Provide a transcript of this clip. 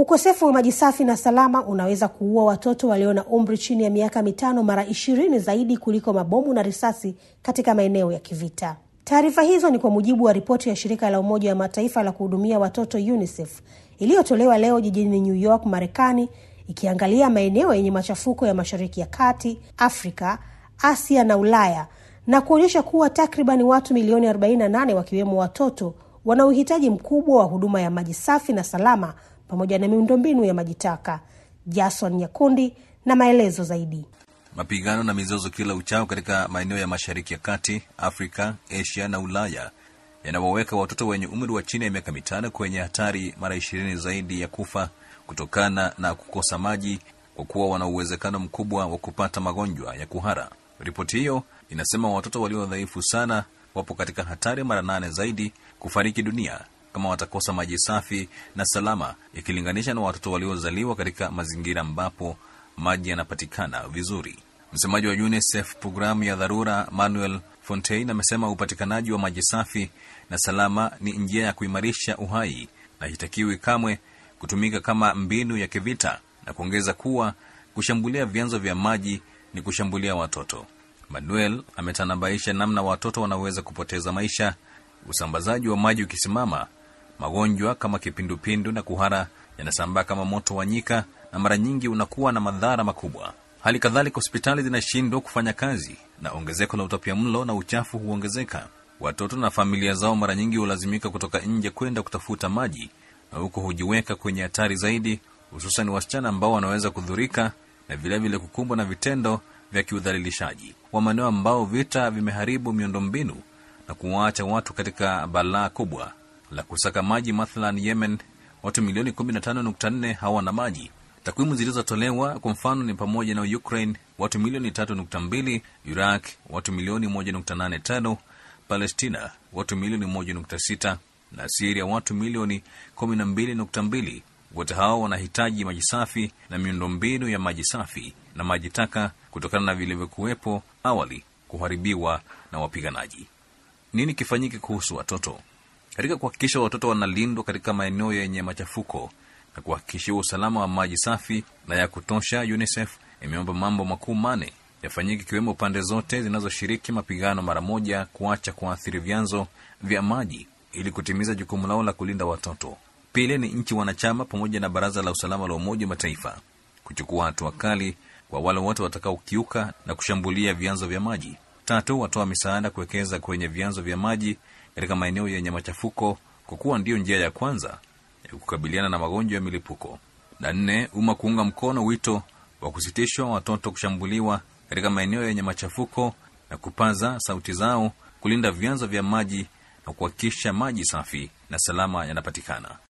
Ukosefu wa maji safi na salama unaweza kuua watoto walio na umri chini ya miaka mitano mara ishirini zaidi kuliko mabomu na risasi katika maeneo ya kivita. Taarifa hizo ni kwa mujibu wa ripoti ya shirika la Umoja wa Mataifa la kuhudumia watoto UNICEF iliyotolewa leo jijini New York, Marekani, ikiangalia maeneo yenye machafuko ya Mashariki ya Kati, Afrika, Asia na Ulaya na kuonyesha kuwa takribani watu milioni 48 wakiwemo watoto wana uhitaji mkubwa wa huduma ya maji safi na salama pamoja na miundombinu ya maji taka. Jason Nyakundi na maelezo zaidi. Mapigano na mizozo kila uchao katika maeneo ya Mashariki ya Kati, Afrika, Asia na Ulaya yanawaweka watoto wenye umri wa chini ya miaka mitano kwenye hatari mara ishirini zaidi ya kufa kutokana na kukosa maji, kwa kuwa wana uwezekano mkubwa wa kupata magonjwa ya kuhara. Ripoti hiyo inasema watoto walio dhaifu sana wapo katika hatari mara nane zaidi kufariki dunia kama watakosa maji safi na salama ikilinganisha na watoto waliozaliwa katika mazingira ambapo maji yanapatikana vizuri. Msemaji wa UNICEF programu ya dharura Manuel Fontaine amesema upatikanaji wa maji safi na salama ni njia ya kuimarisha uhai na hitakiwi kamwe kutumika kama mbinu ya kivita, na kuongeza kuwa kushambulia vyanzo vya maji ni kushambulia watoto. Manuel ametanabaisha namna watoto wanaweza kupoteza maisha, usambazaji wa maji ukisimama, magonjwa kama kipindupindu na kuhara yanasambaa kama moto wa nyika na mara nyingi unakuwa na madhara makubwa. Hali kadhalika, hospitali zinashindwa kufanya kazi na ongezeko la utapia mlo na uchafu huongezeka. Watoto na familia zao mara nyingi hulazimika kutoka nje kwenda kutafuta maji, na huko hujiweka kwenye hatari zaidi, hususan wasichana ambao wanaweza kudhurika na vilevile kukumbwa na vitendo vya kiudhalilishaji wa maeneo ambao vita vimeharibu miundombinu na kuwaacha watu katika balaa kubwa la kusaka maji. Mathalan, Yemen, watu milioni 15.4 hawana maji. Takwimu zilizotolewa kwa mfano ni pamoja na Ukraine, watu milioni 3.2, Iraq, watu milioni 1.85, Palestina, watu milioni 1.6 na Siria, watu milioni 12.2. Wote hao wanahitaji maji safi na miundombinu ya maji safi na maji taka kutokana na vilivyokuwepo awali kuharibiwa na wapiganaji. Nini kifanyike kuhusu watoto? Katika kuhakikisha watoto wanalindwa katika maeneo yenye machafuko na kuhakikishiwa usalama wa maji safi na ya kutosha, UNICEF imeomba mambo makuu mane yafanyike, ikiwemo pande zote zinazoshiriki mapigano mara moja kuacha kuathiri vyanzo vya maji ili kutimiza jukumu lao la kulinda watoto. Pili ni nchi wanachama pamoja na Baraza la Usalama la Umoja wa Mataifa kuchukua hatua kali kwa wale wote watakaokiuka na kushambulia vyanzo vya maji. Tatu, watoa misaada kuwekeza kwenye vyanzo vya maji katika maeneo yenye machafuko, kwa kuwa ndiyo njia ya kwanza ya kukabiliana na magonjwa ya milipuko. Na nne, umma kuunga mkono wito wa kusitishwa watoto kushambuliwa katika maeneo yenye machafuko na kupaza sauti zao kulinda vyanzo vya maji na kuhakikisha maji safi na salama yanapatikana.